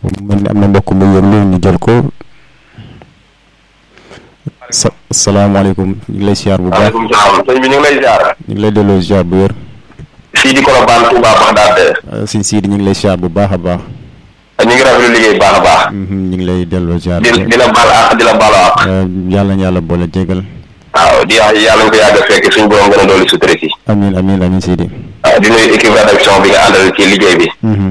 mel ni am na mbokk mu yëglu ñu jël ko sa salaamaaleykum ñu ngi lay siyaar bu baax waaleykum salaam sëñ bi ñu ngi lay ziar. ñu ngi lay delloo siyaar bu wér fii di Colobane Touba Bagdad. sëñ Sidi ñu ngi lay siyaar bu baax a baax ñu ngi rafetlu liggéey bu baax a baax. ñu ngi lay delloo siyaar di di la baal àq di la baalu àq. yàlla na yàlla boole jégal waaw di wax yàlla ñu ko yàgg a fekk suñu borom gën a dolli sutura si. amiin amiin amiin Sidi waaw di nuyu équipe rédaction bi nga àndal ci liggéey bi.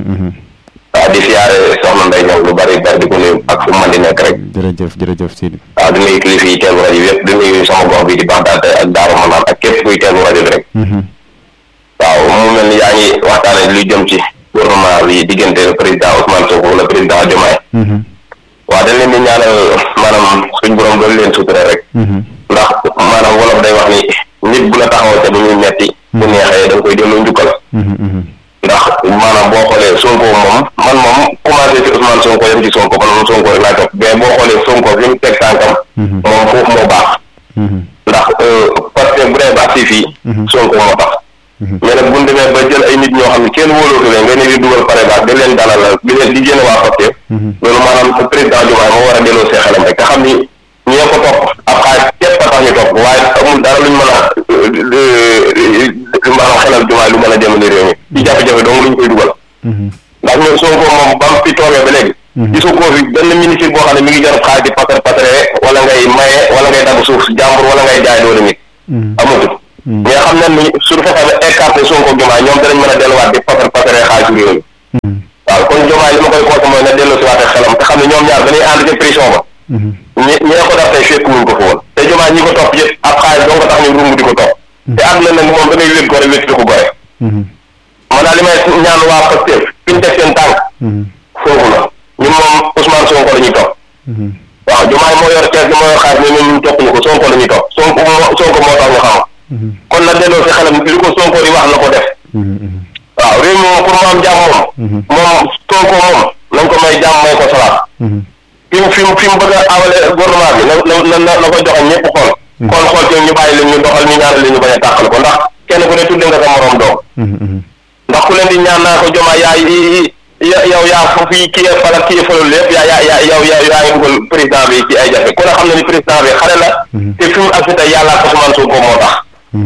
waaw di siyaare soxna Ndeye Niang lu bari bari di ko nuyu ak fu mu mën di nekk rek. jërëjëf jërëjëf Sidi waaw di nuyu kilifa yi teelu rajo bi yëpp di nuyu sama gox bi di Bagdad ak Daaru Manaan ak képp kuy teelu rajo bi rek. waaw mu mel ni yaa ngi waxtaane lu jëm ci gouvernement bi diggante le président Ousmane Sonko le président Diomaye. waaw dañ leen di ñaanal maanaam suñ borom doon leen sutura rek. ndax maanaam wolof day wax ni nit bu la taxawoo ca bu muy metti bu neexee da nga koy delloo njukkal. ndax maanaam boo xoolee Sonko moom man moom commencé ci Ousmane Sonko yem ci Sonko man moom Sonko rek laay topp mais boo xoolee Sonko fi mu teg tànkam. moom foofu moo baax. ndax parce que bu dee ba si fii. Sonko moo tax. mais nag bu ñu demee ba jël ay nit ñoo xam ne kenn wóolootu leen nga ne di dugal pare baax di leen dalal di leen di génne waa Pastef. loolu maanaam président Diomaye moo war a delloo see xelam rek te xam ni ñee ko topp ab xaalis képp a tax ñu topp waaye amul dara luñ mën a maanaam xelal Diomaye lu mën a jëmale réew mi ci jafe-jafe dong luñ koy dugal. ndax ñun Sonko moom ba mu fi toogee ba léegi. gisoo ko fi benn ministre boo xam ne mi ngi jarab xaalis di pasar pasare wala ngay maye wala ngay dagg suuf jàmbur wala ngay jaay doole nit. amatul. mais xam nañ ni suñu fexee ba écarté Sonko Diomaye ñoom danañ mën a delluwaat di pasar pasare xaalisu réew mi. waaw kon Diomaye li ma koy conseillé mooy na delloo si waatee xelam te xam ne ñoom ñaar dañuy ànd ci prison ba. ñi ñee ko def tey fekk wuñ ko fa woon te Diomaye ñi ko topp yëpp ab xaalis doo ko tax ñu rungu di ko topp. te àdduna nag moom da ngay wét gore wét di ko gore. man daal li may ñaan waa Pastef fi ñu teg seen tànk. foofu la ñun moom Ousmane Sonko la ñuy topp. waaw Diomaye moo yor kees gi moo yor xaalis mais ñun topp ñu ko Sonko la ñuy topp Sonko moo Sonko moo tax ñu xam kon na delloo si xelam li ko Sonko di wax na ko def. waaw réew mi moom pour mu am jàmm moom. moom Sonko moom nañ ko may jàmm may ko salaat. fi mu fi mu fi mu bëgg a awale gouvernement bi na na na na ko joxe ñëpp xool. xool xool ci ñu bàyyi leen ñu doxal ñu ñaanal leen ñu bañ a tàqal ko ndax kenn ku ne tudde nga sa morom doom. ndax ku leen di ñaan naa ko Diomaye yaay yow yaa fu fi kii fal ak kii falul lépp yaa yaa yaa yow yaa yaa ngi dugal président bi ci ay jafe ku ne xam na ni président bi xale la. te fi mu ak fi tey yàlla ak Ousmane Sonko moo tax.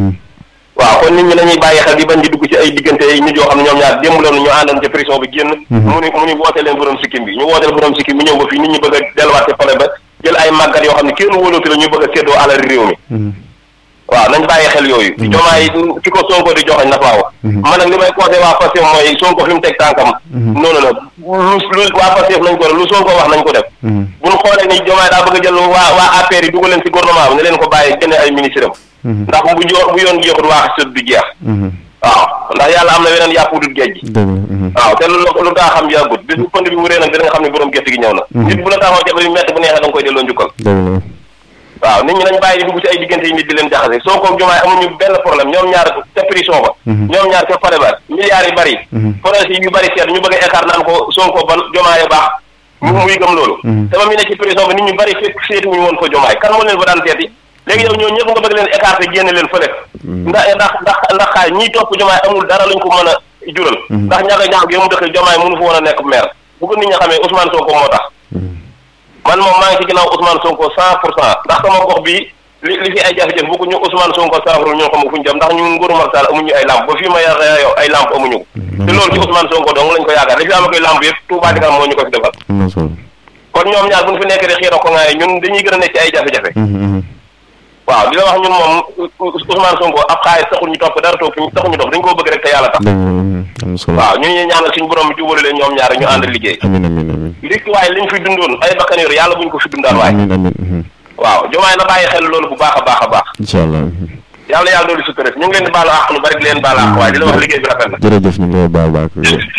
waaw kon nit ñi nañuy bàyyi xel di bañ di dugg ci ay diggante yi nit yoo xam ne ñoom ñaar démb loonu ñu àndoon ci prison bi génn mu ni mu ni woote leen borom sikkim bi ñu wooteel borom sikkim bi ñëw ba fii nit ñi bëgg a delluwaat ci pale ba jël ay màggat yoo xam ne kenn wóolootu la ñu bëgg a séddoo alal réew mi waaw nañ bàyyi xel yooyu jomaay fi ko Sonko di joxañ na faa wax man nag li may conseillé waa Pastef mooy Sonko fi mu teg tànkam noonu la lu lu waa Pastef nañ ko def lu Sonko wax nañ ko def buñ xoolee ni jomaay daa bëgg a jël waa waa APR yi dugal leen ci gouvernement bi ne leen ko bàyyi génne ay ministre am ndax bu jo bu yoon jeexut waa sët du jeex waaw ndax yàlla am na weneen yàpp dut géej gi waaw te lu lu taa xam yàggut bis bu pënd bi wuree nag dina nga xam ne borom gerte gi ñëw na nit bu la taxaw jafe bi metti bu neexee da nga koy delloo njukkal waaw nit ñi nañ bàyyi di dugg ci ay diggante yi nit di leen jaxase Sonko ak Diomaye amuñu benn problème ñoom ñaar ca prison ba ñoom ñaar ca pare ba milliards yi bari projet yu bari seet ñu bëgg a écart naan ko Sonko ba Diomaye baax mu muy gëm loolu te ba mu nekk ci prison ba nit ñu bari fekk seetuñu woon fa Diomaye kan moo leen fa daan seeti léegi yow ñoo ñëpp nga bëgg leen écarté génne leen fële ndax ndax ndax ndax xaay ñiy topp Diomaye amul dara luñ ko mën a jural ndax ñaga ñaaw gi mu dëkk Diomaye mënu fa woon a nekk maire bu ko nit ñi xamee Ousmane Sonko moo tax man moom maa ngi ci ginnaaw Ousmane Sonko cent pour cent ndax sama gox bi li li fi ay jafe-jafe bu ko ñu Ousmane Sonko saafara ñoo xam fu ñu jëm ndax ñu nguuru Macky Sall amuñu ay lamp ba fii ma yàq yow ay lamp amuñu ko te loolu ci Ousmane Sonko dong lañ ko yaakaar li fi am koy lamp yëpp Touba di moo ñu ko fi defal kon ñoom ñaar bu ñu fi nekk di xiiro ko ngaaye ñun dañuy gën a nekk ci ay jafe-jafe waaw di la wax ñun moom Ousmane Sonko ab xaalis taxul ñu topp dara topp taxul ñu topp dañ koo bëgg rek te yàlla tax waaw ñu ñuy ñaanal suñu borom jubale leen ñoom ñaar ñu ànd liggéey amiin amiin amiin li waaye liñ fi dundoon ay bakkan yor yàlla buñ ko fi dundaan waaye amiin amiin waaw Diomaye na bàyyi xel loolu bu baax a baax a baax incha allah yàlla yàlla doolu sutura ñu ngi leen di baalu àq lu bari di leen baalu àq waaye di la wax liggéey bi rafet na jërëjëf ñu ngi lay baal baax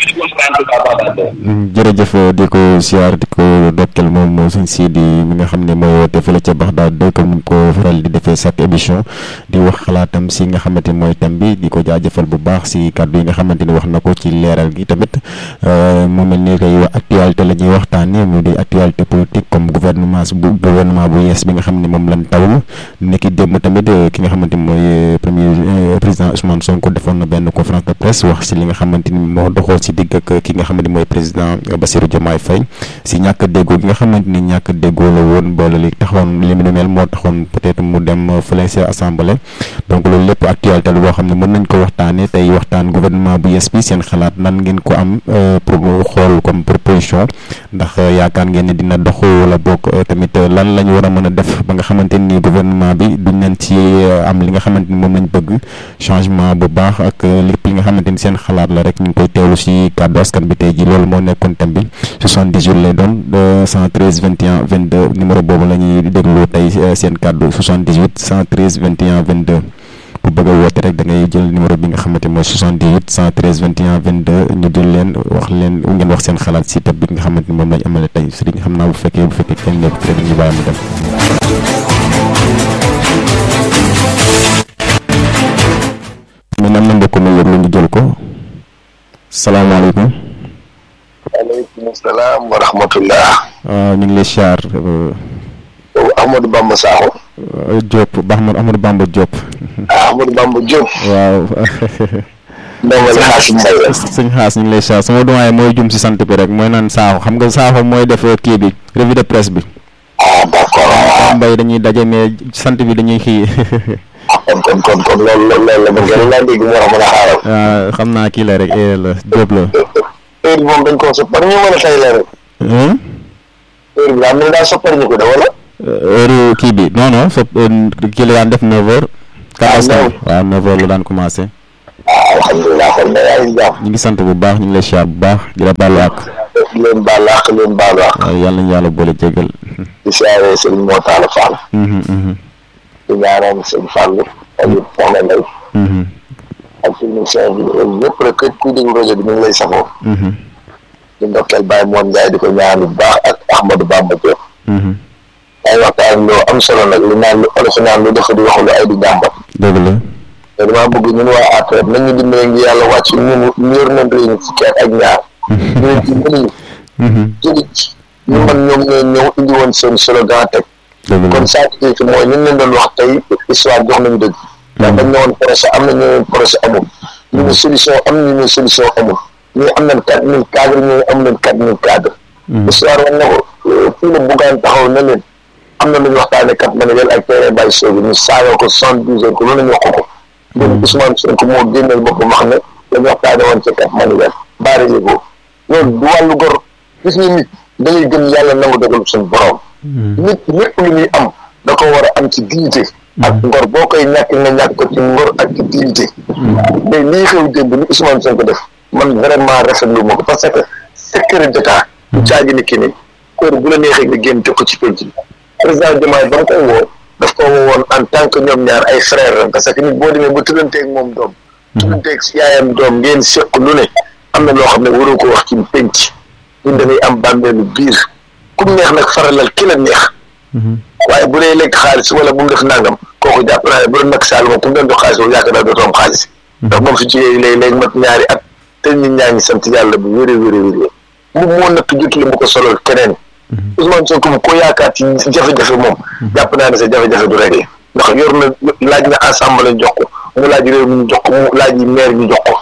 jërëjëf di ko siyaar di ko dokkel moom sëñ Sidi mi nga xam ne mooy woote fële ca Baxdaad dëkk mu ko faral di defee chaque émission di wax xalaatam si nga xamante ni mooy thème bi di ko jaajëfal bu baax si kàddu yi nga xamante ni wax na ko ci leeral gi tamit mu mel ni koy actualité la ñuy waxtaanee mu di actualité politique comme gouvernement gouvernement bu gouvernement bu yees bi nga xam ne moom lañ tawlu nekki démb tamit ki nga xamante ni mooy premier président Ousmane Sonko defoon na benn conférence de presse wax si li nga xamante ni moo doxoon si digg ak ki nga xamante ni mooy président Bassirou Diomaye Faye si ñàkk déggoo gi nga xamante ni ñàkk déggoo la woon boole li taxoon li mu mel moo taxoon peut-être mu dem fële si assemblée donc loolu lépp actualité la boo xam ne mën nañ ko waxtaanee tey waxtaan gouvernement bu yees bi seen xalaat nan ngeen ko am pour xool comme proposition ndax yaakaar ngeen ne dina dox wala boog tamit lan la ñu war a mën a def ba nga xamante ni gouvernement bi duñ leen ci am li nga xamante ni moom lañ bëgg changement bu baax ak lépp li nga xamante ni seen xalaat la rek ñu ngi koy teewlu si kàddu askan bi tey ji loolu moo nekkoon thème bi 78 lay doon 113 21 22 numéro boobu la ñuy déglu tey seen kàddu 78 113 21 22 bu bëgg a woote rek da ngay jël numéro bi nga xamante mooy 78 113 21 22 ñu jël leen wax leen ngeen wax seen xalaat si thème bi nga xamante ni moom lañ amale tey sëriñ xam naa bu fekkee bu fekkee kenn nekk peut-être ñu bàyyi mu dem. mais am na mbokk mi yëg lu ñu jël ko salaamaaleykum. waaleykum salaam wa rahmatullah. waaw ñu ngi lay siyaar. Ahmadou Bamba Sakho. Diop ba Ahmadou Ahmadou Bamba Diop. ah Ahmadou Bamba Diop. waaw. ndongo li xaas Mbaye. sëñ xaas ñu ngi lay siyaar sama doyen mooy jum si sant bi rek mooy naan Sakho xam nga Sakho mooy def kii bi revue de presse bi. ah d' accord. Mbaye dañuy daje mais sant bi dañuy xii. kon kon kon kon loolu loolu la ba ngeen laa dégg moo tax mën a xaaral. waaw xam naa kii la rek eh la Diop la. heure bi moom dañ koo soppar ñu mën a tey la rek. heure bi daal mel daal soppar ñu ko de wala. heure kii bi non non sopp kii la daan def 9h. ah non waaw 9h la daan commencé. ah alhamdulilah kon nag yaa ngi jàmm. ñu ngi sant bu baax ñu ngi lay siyaar bu baax di la baalu àq. di leen baal àq leen baal àq. waaw yàlla nañu yàlla boole jégal. di siyaaree sëñ Moo Taala Fall. di ñaanal sëñ Fall ak it soxna Ndeye. ak technicien bi ñëpp rek képp kuy déglu rajo bi ñu ngi lay safoo. di ndokkeel Baye Moon Ndiaye di ko ñaan bu baax ak Ahmadou Bamba Diop. ay waxtaan loo am solo nag li naan lu olof naan lu defa di waxu lu ay di jàmbat. dëgg la. te damaa bëgg ñun waa APR nañ ñu dimbale ngi yàlla wàcc ñun ñu yor nañ réew mi fukki at ak ñaar. ñu ci mënuñu. jëli ci ñu man ñoom ñoo ñëw indi woon seen slogan teg. dëgg la kon saa ci mooy ñun leen doon wax tey histoire jox nañu dëgg. ndax dañ ne woon projet am na ñu ne projet amul. ñu ne solution am ñu ne solution amul. ñu am nañ quatre mille cadre ñu am nañ quatre mille cadre. histoire wax na ko fii la buggaan taxaw na leen am na lu ñu waxtaanee kat ma ne leen ak terrain bay soobi ñu saaga ko soixante douze heures ko loolu la ñu wax ko. ñun Ousmane Sonko moo génneel boppam wax ne la ñu waxtaanee woon ci kat ma ne leen baari yëgoo loolu du wàllu gor gis nga nit da ngay gëm yàlla nangu dogal suñu borom. nit lépp lu ñuy am da ko war a am ci dignité. ak ngor boo koy ñàkk nga ñàkk ko ci ngor ak ci dignité. mais lii xew démb ni Ousmane Sonko def man vraiment rafetlu ma ko parce que secret d'état. du caagi ni ki ni kóor bu la neexee nga génn teg ko ci penc bi. président Diomaye ba mu koy woo daf ko woon en tant que ñoom ñaar ay frère la parce que nit boo demee ba tuddanteeg moom doom. tuddanteeg yaayam doom ngeen seq lu ne am na loo xam ne waroo ko wax ci penc. ñun dañuy am bàmmeelu biir ku neex nag faralal ki la neex. waaye bu dee lekk xaalis wala bu mu def nangam kooku jàpp naa ne bu doon nag Sall moom ku mu doon jox xaalis boobu yaakaar naa dootoo am xaalis. ndax moom fi jugee léegi léegi mat ñaari at te nit ñaa ngi sant yàlla bu wéree wéree wéree mu moo natt jotul mu ko solol keneen. Ousmane Sonko mu ko yaakaar ci jafe-jafe moom. jàpp naa ne sa jafe-jafe du réglé ndax yor na laaj na ensemble jox ko mu laaj réew mi ñu jox ko mu laaj yi maire ñu jox ko.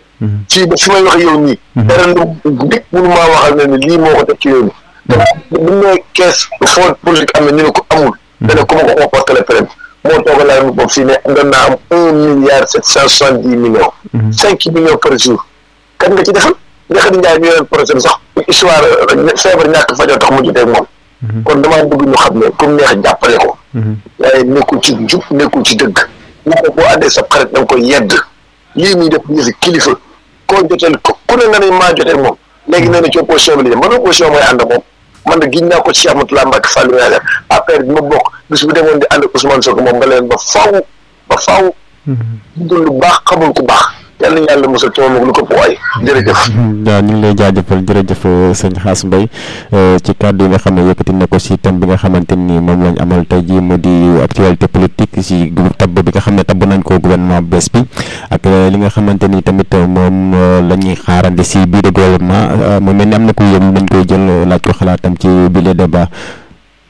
fii ba fi may wax yow nii. dara lu nit mënu maa waxal ne ni lii moo ko teg ci yow nii. bu ñu nee kees foo politique am na ñu ne ko amul. dana ko ma ko xoo portale plainte moo tooga laa mu bopp fii ne doon naa am un milliard sept cent soixante dix millions. cinq millions par jour. kan nga ci defal nga xam ne Ndiaye mi yoroon projet bi sax histoire feebar ñàkk fajoo tax mu jotee moom. kon damaa bëgg ñu xam ne comme neex jàppale ko. waaye nekkul ci jub nekkul ci dëgg. ñu ko boo àndee sa xarit da nga koy yedd lii muy def yëfi kilifa koo joteel ko ku ne nga ne maa jotee moom léegi nee na ci opposition bi la jëm man opposition mooy ànd moom man de giñ naa ko ci Cheikh Moutalla Mbacke Fallou Ndiaye affaire bi ma bokk bis bu demoon di ànd ak Ousmane Sonko moom nga leen ba faaw ba faaw. dund lu baax xamul ku baax. yàlla na yàlla mosal ci moom ak lu ko waay jërëjëf. waaw ñu ngi lay jaajëfal jërëjëf sëñ Xaas Mbaye ci kàddu yi nga xam ne yëkkati na ko si thème bi nga xamante ni moom lañ amal tey jii mu di actualité politique si tabb bi nga xam ne tabb nañ ko gouvernement bu bees bi ak li nga xamante ni tamit moom la ñuy xaarandi si biir gouvernement mu mel ni am na ku yëm nañ koy jël laaj ko xalaatam ci biir débat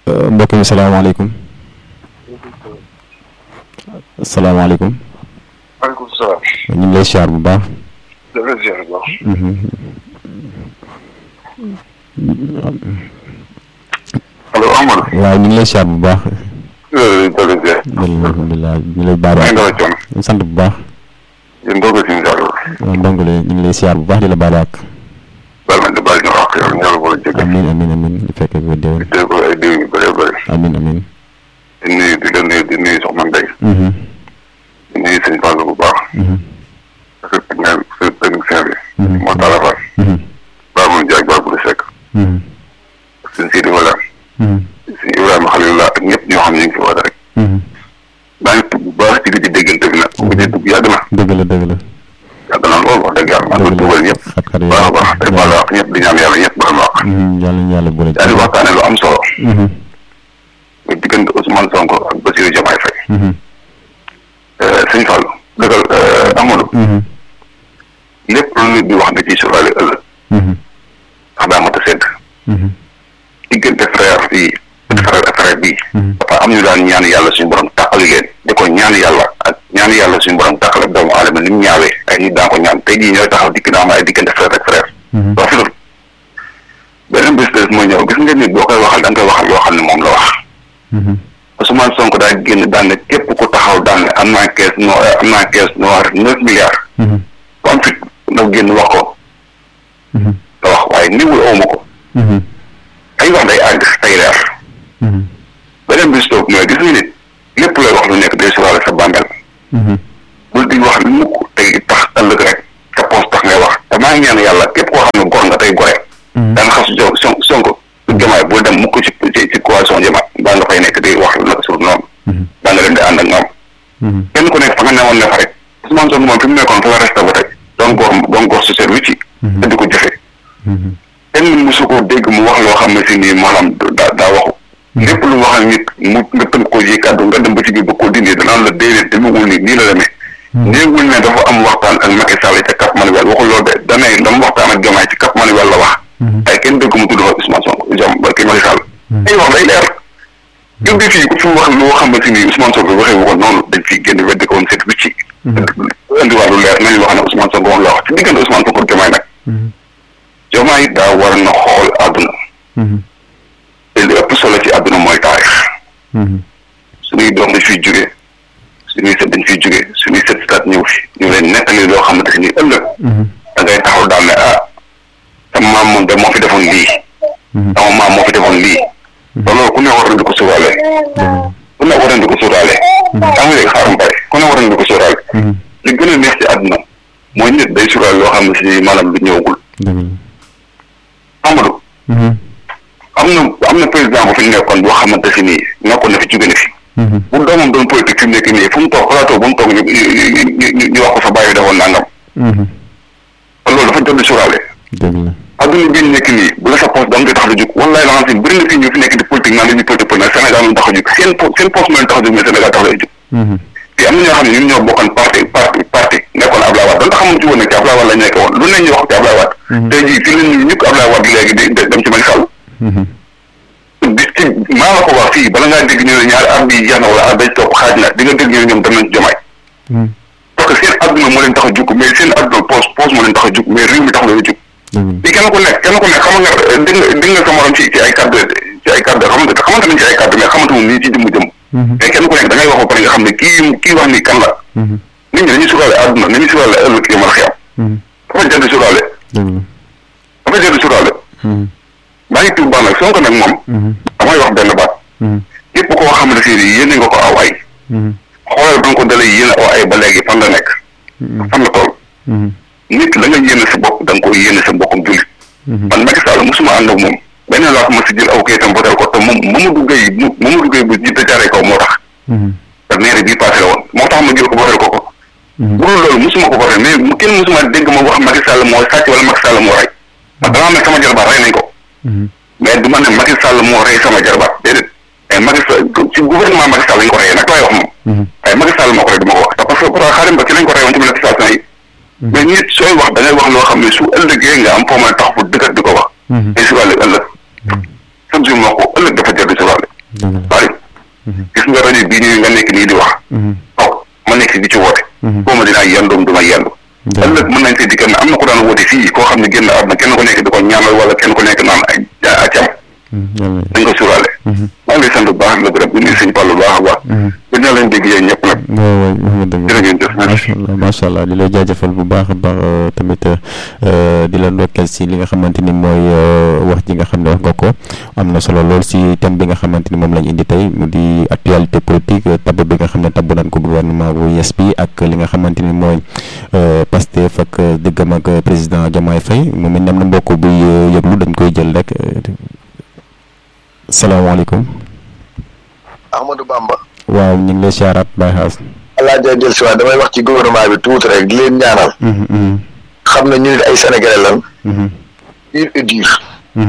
mbokk mi salaamaaleykum salaamaaleykum maaleykum salaam. ñu ngi lay siyaar bu baax dafay ziar bu baax. allo Amadou. waaw ñu ngi lay siyaar bu baax dafay ziar. alhamdulilah ñu ngi lay baal maa ngi dawal coono. sant bu baax yéen doo ko si ziar la. waaw ndongole ñu ngi lay siyaar bu baax di la baal ak baal ma di baal ñu wax yow ñaar boole jëkk. amin amin amin ñu fekkee ko déwén dégg ko ay diw yu bëree bëri. amin amin di nuyu di la nuyu di nuyu soxna Ndeye. Mhm, di nuyu sëñ Fallou bu baax. mhm, ak sa technicien sa technicien bi. Mhm. moo tax la fa. mhm, baax mu jaag baax bu di sekk. mhm, sëñ Sidi Wala. mhm, sëñ Ibrahima Khalilullah ak ñëpp ñoo xam ne ñu ngi fi woote rek. mhm. daa ngi tudd bu baax ci di déggante bi nag. bu dee dugg yàgg na. dëgg la dëgg la yàgg na lool wax dëgg yàlla. maa ngi dëgg dugal la ñëpp. xat-xat yi baax a baax tey baal wax ñëpp di ñaan yàlla ñëpp baal ma wax. Mhm, yàlla ñu yàlla boole yaa di waxtaane lu am solo. Mhm, muy diggante Ousmane Sonko ak Bassirou Diomaye Faye. mhm, sëñ Fall dëggal Amadou. mhm, lépp lu nit di wax da ciy sóoraale ëllëg. mhm, ndax daa mat a sedd. mhm, diggante frère bii. frère ak frère bii. mhm. dafa am ñu daan ñaan yàlla suñu borom tàqali leen. di ko ñaan yàlla ak ñaan yàlla suñu borom tàqal ak doomu aadama ni mu ñaawee ay nit daan ko ñaan tey jii ñooy taxaw dikk naa am ay diggante frère ak frère. Mhm. rafetul beneen bés des mooy ñëw gis nga nit boo koy waxal da nga koy waxal loo xam ne moom la wax. Mhm, Ousmane Sonko daa génn daan ne képp ku taxaw daan ne am naa caisse no am naa caisse noire neuf milliards. mhm, ku am fit ndaw génn wax ko mhm, nga wax waaye niwul awma ko mhm, ay wax day àgg tay leer mhm, beneen bis toog mooy gis nga nit lépp lay wax lu nekk day sóoraale sa bàmmeel mhm, bul di wax mukk tey tax ëllëg rek sa poos tax ngay wax te maa ngi ñaan yàlla képp koo xam ne gor nga tey gore mhm. daan xas jo son sonko jamaay bul dem mukk ci ci ci coalition jamaay baa nga fay nekk di wax naka sur noonu Mhm, baa nga dem di ànd ak ñoom mhm, kenn ku nekk fa nga newoon ne fa rek Ousmane Sonko moom fi mu nekkoon fa la resté ba tey doon góor doon góor su seet wicci Mhm. te di ko jëfe mhm, kenn musu ko dégg mu wax loo xam ne si nii maanaam daa daa waxu lépp lu wax ak nit mu nga tënk ko ji kàddu nga dem ba ci biir ba ko dindi danaan la déedéet demewul nii nii la demee néegul ne dafa am waxtaan ak Macky Sall ca Cap Manuel waxul loolu de danay dama waxtaan ak Diomaye ci Cap Manuel la wax mhm. ay kenn dégg mu tudd fa Ousmane Sonko jom ba kii Macky Sall ay wax day leer jóge fii ku fi wax loo xam ne si nii Ousmane Sonko waxee wu ko noonu dañ fi génn weddi ko woon seet wicci indiwaat lu leer nañu wax ne Ousmane Sonko moom la wax ci diggante Ousmane Sonko ak Diomaye nag Mhm, Diomaye it daa war na xool àdduna mhm, te li ëpp solo ci àdduna mooy taarix mhm, suñuy doom dañ fiy jóge suñuy sët dañ fiy jóge suñuy sët sët ñëw fi ñu leen nettali loo xamante ni ëllëg mhm, da ngay taxaw daal ne ah sama maam moom de moo fi defoon lii mhm. sama maam moo fi defoon lii te loolu ku ne war na di ko sóoraale ku ne war na di ko sóoraale yaa ngi dégg xaaram bay ku ne war na di ko sóoraale Mhm, li gën a neex ci àdduna mooy nit day sóoraale loo xam ne si maanaam lu ñëwagul dëgg la. Amadou Mhm, am na am na président bu fi nekkoon boo xamante si nii nekkoon na fi jóge na fi mhm, bu doomam doon politique fi mu nekk nii fu mu toog plateau bu mu toog ñu ñu ñu ñu wax ko sa bàyyi defoon nangam mhm. kon loolu dafa jot di sóoraale dëgg la. adduna bi ñu nekk nii bu la sa poste da nga koy tax a jóg wallaay la nga xam bëri na fii ñu fi nekk di politique naan dañuy politique politique Sénégal mu tax a jóg seen po seen poste moo leen tax a jóg mais Sénégal tax a jóg Mhm, te am na ñoo xam ne ñun ñoo bokkoon parti parti parti nekkoon Ablaye Wade donte xamuñ ci woon ne ci Ablaye Wade lañ nekk woon lu ne ñu wax ci Ablaye Wade Mhm. tey jii fi la ñu ñukk Ablaye Wade léegi di di dem ci Macky Sall mhm, di ci maa la ko wax fii bala ngaa dégg ñu ne ñaari at bi jeex na wala at day topp xaaj na di nga dégg ñu ne ñoom dem nañ ci jomaay mhm. parce que seen adduna moo leen tax a jóg mais seen adduna poos poos moo leen tax a jóg mais réew mi tax leen a jóg dëgg la. fii kenn ku nekk kenn ku nekk xam nga dégg nga dégg nga sa morom ci ci ay kàddu ci ay kàddu xamante xamante nañ ci ay kàddu mais xamante moom nii ci jëmm jëm Mhm, mais kenn ku nekk da ngay wax ba pare nga xam ne kii kii wax ni kan la mhm, nit ñi dañuy suraale adduna dañuy suraale ëllëg yi mal xiyam mhm. dafa jar di suraale dëgg la. dafa jar di suraale Mhm, maa ngi tudd baax nag Sonko nag moom mhm, damay wax benn baat mhm, képp koo xam ne si yéene nga ko aw ay mhm, xoolal ba nga ko dalee yéene aw ay ba léegi fan la nekk mhm, fan la toll mhm, nit la nga yéene sa bopp da nga koy yéene sa mbokkum jullit mhm. man Macky Sall mosuma ànd ak moom benn laa ko mos a jël aw kayitam votel ko te moom Mamadou Gueye mu Mamadou Gueye bu jiite jaaree kaw moo tax Mhm, te maire bii passé la woon moo tax ma jël ko votel ko ko mhm. bu dul loolu mosuma ko votel mais mu kenn mosuma dégg ma wax Macky Sall moo sàcc wala Macky Sall moo rey ndax damaa ne sama jarbaat rey nañ ko Mhm, mais du ma ne Macky Sall moo rey sama jarbaat déedéet mais Macky Sall ci gouvernement Macky Sall lañ ko reyee nag laay wax moom mhm, waaye Macky Sall moo ko rey du ma ko wax te parce que pour xaarim ba ci lañ ko rey woon ci manifestation yi mais nit sooy wax da ngay wax loo xam ne su ëllëgee nga am foo mën a tax fu dëggat di ko wax mhm. day suraale ëllëg chaque jour ma wax ko ëllëg dafa jar di suraale minute bii nii nga nekk nii di wax waaw ma nekk si di ci woote boo ma dinaa yendoom du ma yendu ëllëg mën nañ see dikkat ne am na ko daan woote fii koo xam ne génn àdduna kenn ko nekk di ko ñaanal wala kenn ko nekk naan ay acam dañ ko suuraale maa ngi lay sant bu baax la gërëm di nuyu sëñ Fall bu baax a baax dina leen dégg yéen ñëpp nag waaw waaw dëgg jërë ngeen jëf macha allah macha allah di lay jaajëfal bu baax a baax tamit di la ndokkeel si li nga xamante ni mooy wax ji nga xam ne wax nga ko am na solo lool si thème bi nga xamante ni moom lañ indi tey mu di actualité politique tabb bi nga xam ne tabb nañ ko gouvernement bu yes bi ak li nga xamante ni mooy Pastef ak diggam ak président Diomaye Faye mu mel ne am na mbokk buy yëglu dañ koy jël rek salaamaaleykum. Ahmadou Bamba. waaw ñu ngi lay siyaaraat Baye Xaas. allah jay jël si waat damay wax ci gouvernement bi tuuti rek di leen ñaanal. xam na ñu nit ay sénégalais lan. pur et dur.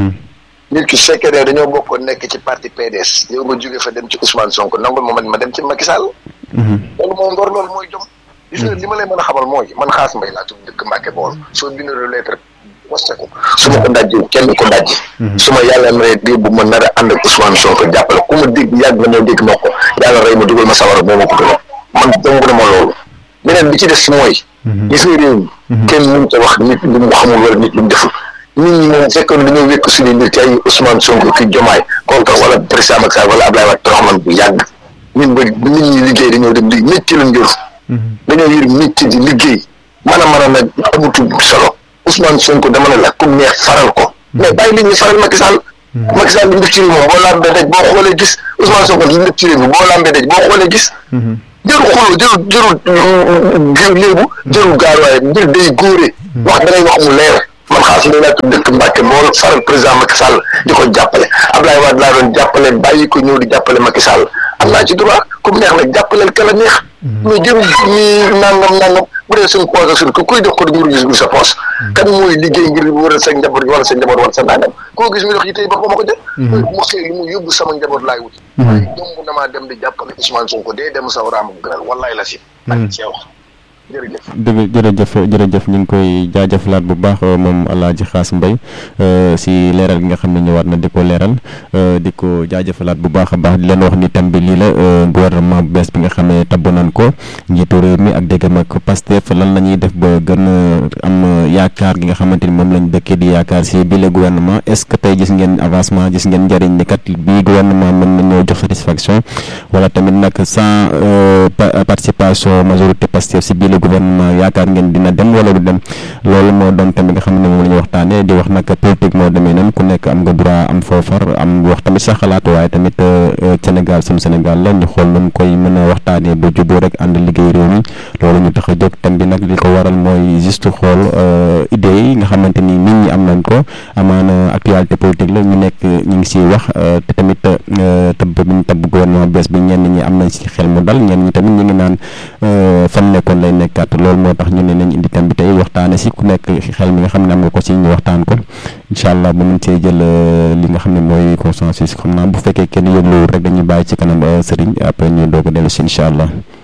nit ki fekkee ne dañoo bokkoon nekk ci parti PDS yow nga jóge fa dem ci Ousmane Sonko nangul ma man ma dem ci Macky Sall. loolu moo ngor loolu mooy jom. gis nga li ma lay mën a xamal mooy man xaas mbay laa tudd dëkk Mbacke Bawol soo bindee lettre waste ko su ma ko dajji kenn ko dajji. su ma yàlla rey dégg bu ma nar a ànd ak Ousmane Sonko jàppale ku ma dégg yàgg na moo dégg ma ko yàlla rey ma dugal ma sawara moo ma ko gën man dong na ma loolu beneen bi ci des mooy. gis nga réew mi. kenn mënut a wax nit lu mu xamul wala nit lu mu deful. nit ñi moom fekkoon dañoo wékk suñu mbir ci ay Ousmane Sonko ki Diomaye contre wala président Macky Sall wala Abdoulaye Wade torox man bu yàgg ñun ba nit ñi liggéey dañoo dem li métti lañ jël dañoo yor métti di liggéey mën a mën a nag amutul solo Ousmane Sonko dama ne la ku neex faral ko mais bàyyi li ñu faral Macky Sall Macky Sall li mu def ci réew moom boo lambee daj boo xoolee gis Ousmane Sonko li mu def ci réew mi boo lambee daj boo xoolee gis jërul xuloo jërul jërul léebu jërul gaaruwaay mbir day góore wax da ngay wax mu leer man xaas mbay laa tudd dëkk Mbàkke moo faral président Macky Sall di ko jàppale Abdoulaye Wade laa doon jàppale bàyyi ko ñëw di jàppale Macky Sall am naa ci droit ku mu neex nag jàppaleel ka la neex mais jërul ñi nangam nangam bu dee suñ poos ak suñ ku kuy dox ko nguur gis sa poos kan mooy liggéey ngir waral sa njaboot wala sa njaboot wala sa nangam koo gis mi dox yi tey ba ko ma ko jël mu xëy li mu yóbbu sama njaboot laay wuti waaye domb damaa dem di jàppale Ousmane Sonko dee dem sa raam gënal wallaay la si ak cee wax jërëjëf dëgg jërëjëf jërëjëf ñu ngi koy jaajëfalaat bu baax moom Alaaji Xaas Mbay si leeral gi nga xam ne ñëwaat na di ko leeral di ko jaajëfalaat bu baax a baax di leen wax ni tam bi lii la gouvernement bu bees bi nga xam ne tabb nañ ko njiitu réew mi ak déggam ak Pastef lan la ñuy def ba gën a am yaakaar gi nga xamante ni moom lañ dëkkee di yaakaar si bi le gouvernement est-ce que tey gis ngeen avancement gis ngeen njëriñ ni kat bii gouvernement mën na ñoo jox satisfaction wala tamit nag sans participation majorité Pastef si bii gouvernement yaakaar ngeen dina dem wala du dem loolu moo doon tamit nga xam ne moom la ñu waxtaanee di wax nag politique moo demee nan ku nekk am nga droit am foofar am wax tamit sa xalaat waaye tamit Sénégal suñu Sénégal la ñu xool nun koy mën a waxtaanee ba juboo rek ànd liggéey réew mi loolu ñu tax a jóg tam bi nag li ko waral mooy juste xool idées yi nga xamante ni nit ñi am nañ ko amaana actualité politique la ñu nekk ñu ngi siy wax te tamit tëbb bi ñu tëbb gouvernement bees bi ñenn ñi am nañ si xel mu dal ñenn ñi tamit ñu ngi naan fan nekkoon lay nekk kat loolu moo tax ñu ne nañ indi thème bi tey waxtaane si ku nekk xel mi nga xam ne am nga ko si ñu waxtaan ko incha allah ba mën see jël li nga xam ne mooy consensus xam naa bu fekkee kenn yëgluwul rek dañuy bàyyi ci kanam sëriñ après ñu doog a dellu si incha allah